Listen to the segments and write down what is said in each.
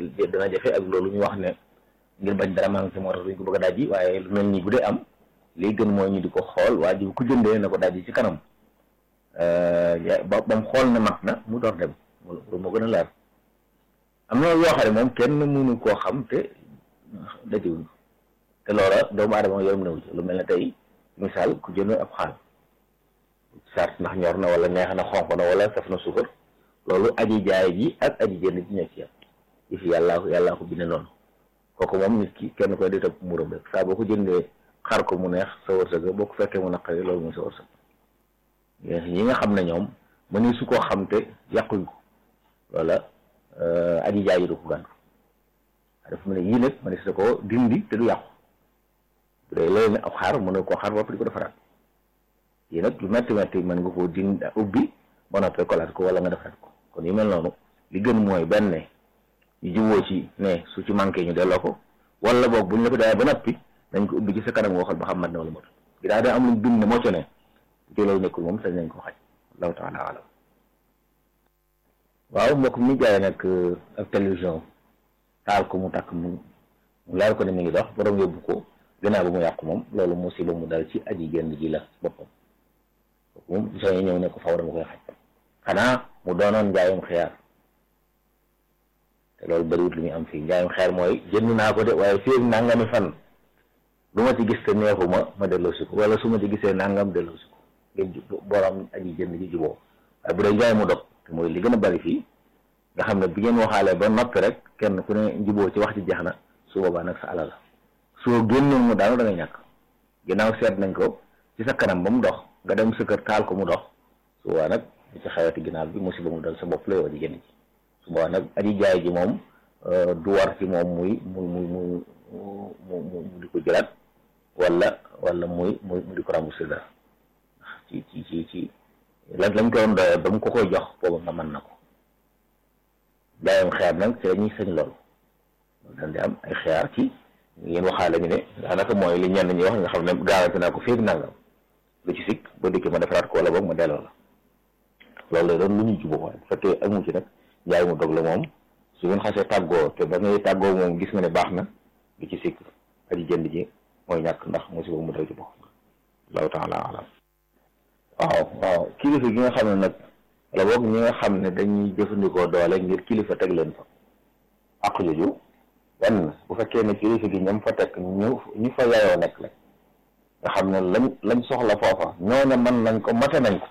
dana jafe ak loolu ñu wax ne ngir bañ dara manqué moo tax duñ ko bëgg a dajji waaye lu mel nii bu dee am lii gën mooy ñu di ko xool waa ji bu ko jëndee na ko dajji ci kanam ba ba mu xool ne mat na mu door dem loolu moo gën a leer am na yoo xam ne moom kenn mënu koo xam te dajiwuñ ko te loola doomu aadama yorom newu ci lu mel ne tey misaal ku jënd ab xaal sart ndax ñor na wala neex na xonq na wala saf na suukar loolu aji jaay ji ak aji jënd ji ñoo ci yam yi fi yàllaa yàllaa ko binde noonu kooku moom nit ki kenn koy di topp muram rek saa boo ko jëndee xar ko mu neex sa wërsëg boo ko fekkee mu naqari loolu mooy sa wërsëg ñi nga xam ne ñoom mëni su koo xam te yàquñ ko loola aji jaay ji du ko gàntu dafa mu ne yii nag mëni sa ko dindi te du yàqu bu dee léegi ab xaar mën na koo xaar bopp di ko defaraat yii nag lu metti metti mën nga koo dindi ubbi ba noppee kolaat ko wala nga defaraat ko kon yu mel noonu li gën mooy benn ñu juboo ci ne su ci manqué ñu delloo ko wala boog buñ la ko daawee ba noppi nañ ko ubbi ci sa kanam nga xool ba xam mat na wala mot gi daa daa am luñ bind ne moo ci ne bu ci loolu nekkul moom sañ nañ ko xaj allahu taala alam waaw mbokk mi jaay nag ak télévision taal ko mu takk mu mu leer ko ne mi ngi dox borom yóbbu ko gannaaw ba mu yàqu moom loolu musiba mu dal ci aji génn ji la boppam moom soo ñëw ne ko faw dama koy xaj xanaa mu doonoon njaayum xiyaar te loolu bëriwut lu ñu am fii njaayum xiyaar mooy jënd naa ko de waaye fii ak nangami fan lu ma ci gis te neexuma ma delloosi ko wala su ma ci gisee nangam delloosi ko ngeen borom aji jënd ji juboo waaye bu dee njaay mu dog te mooy li gën a bëri fii nga xam ne bi ngeen waxaalee ba noppi rek kenn ku ne njuboo ci wax ci jeex na su boobaa nag sa alal la soo génnoon mu daanu da ngay ñàkk ginnaaw seet nañ ko ci sa kanam ba mu dox nga dem sa kër taal ko mu dox su boobaa nag li ci xewati ginnaaw bi musiba mu dal sa bopp la yow di génn ci su boobaa nag aji jaay ji moom du war ci moom muy muy muy mu mu mu di ko jëlaat wala wala muy muy mu di ko remboursé dara ci ci ci ci lan lañ ko doon doyee ba mu ko koy jox booba nga mën na ko jaayam xeer nag ci la ñuy sañ loolu dañ di am ay xeer ci ngeen waxaale ñu ne daanaka mooy li ñenn ñi wax nga xam ne garanti naa ko féeg nangam lu ci sikk ba dikkee ma defaraat ko wala boog ma delloo la loolu la doon lu ñuy jubóo waaye bu fekkee amu ci nag njaay mu dog la moom su ngeen xasee tàggoo te ba ngay tàggoo moom gis nga ne baax na lu ci sikk aji jënd ji mooy ñàkk ndax musiba mu dal ci bopp allahu taala alam waaw waaw kilifa gi nga xam ne nag wala boog ñi nga xam ne dañuy jëfandikoo doole ngir kilifa teg leen fa ak jooju benn bu fekkee ne kilifa gi ñoom fa teg ñu ñu fa yayoo nekk la nga xam ne lañ lañ soxla foofa ñoo ne mën nañ ko mate nañ ko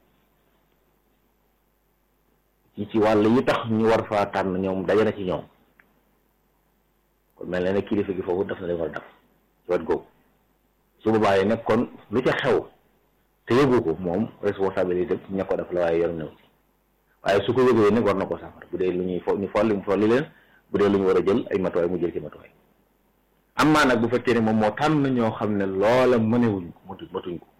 ci ci wàll yi tax ñu war faa tànn ñoom daje na ci ñoom kon mel na ne kilifa gi foofu daf na leen war a def ci wet googu su boobaa yi nag kon lu ca xew te yëgu ko moom responsabilité ña ko def la waaye yor new ci waaye su ko yëgee nag war na ko safar bu dee lu ñuy fo ñu folli mu folli leen bu dee lu ñu war a jël ay matuwaay mu jël ci matuwaay am maa nag bu fekkee ne moom moo tànn ñoo xam ne loola mënewuñ ko matu matuñ ko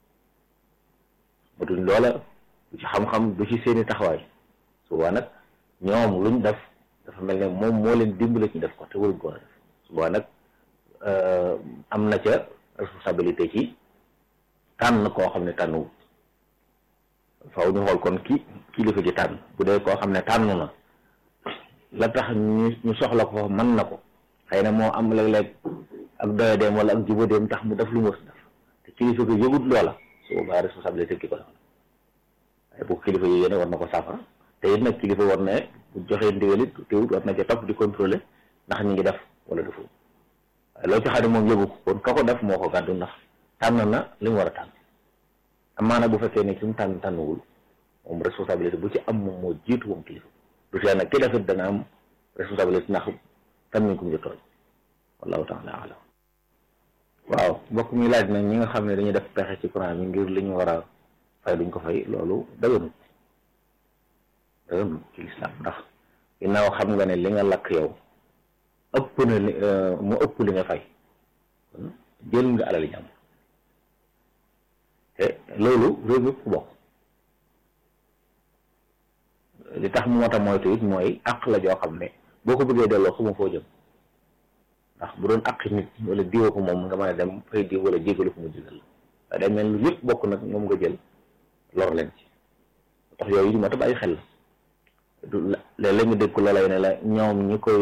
matuñ loola du ci xam-xam du ci seeni taxawaay su boobaa nag ñoom luñ def dafa mel ne moom moo leen dimbale ci def ko te waruñ ko war a def su boobaa nag am na ca responsabilité ci tànn koo xam ne tànnuwut faaw ñu xool kon ki kilifa gi tànn bu dee koo xam ne tànn na la tax ñu ñu soxla ko mën na ko xëy na moo am léeg-léeg ak doyadeem wala ak jubadeem tax mu def lu mu war def te kilifa gi yëgut loola su boobaa responsabilité ki ko def waaye bu kilifa yi yéene war na ko saafara te it nag kilifa war na bu joxee ndigal it teewut war na ca topp di contrôler ndax ñi ngi def wala defu waaye loo ci xam ne moom yëgu ko kon ka ko def moo ko gàddu ndax tànn na li mu war a tànn amaana bu fekkee ne ki mu tànn tànnuwul moom responsabilité bu ci am moom moo jiitu moom kilifa du tee nag ki defit dana am responsabilité ndax tam nañ ko mu tooñ wallahu taala alam waaw mbokk mi laaj nag ñi nga xam ne dañuy def pexe ci courant bi ngir li ñu war a fay duñ ko fay loolu daganut daganut ci lislaam ndax ginnaaw xam nga ne li nga lakk yow ëpp na li mu ëpp li nga fay kon jël nga alal jàmm te loolu réew mi ku bokk li tax mu mat a moytu it mooy àq la joo xam ne boo ko bëggee delloo xamoo foo jëm ndax bu doon àq nit wala diwa ko moom nga mën a dem fay diw wala jégalu ko mu jégal waaye day mel ni yëpp bokk nag moom nga jël lor leen ci tax yooyu mat a bàyyi xel la léeg-léeg nga dégg ko loolay ne la ñoom ñi koy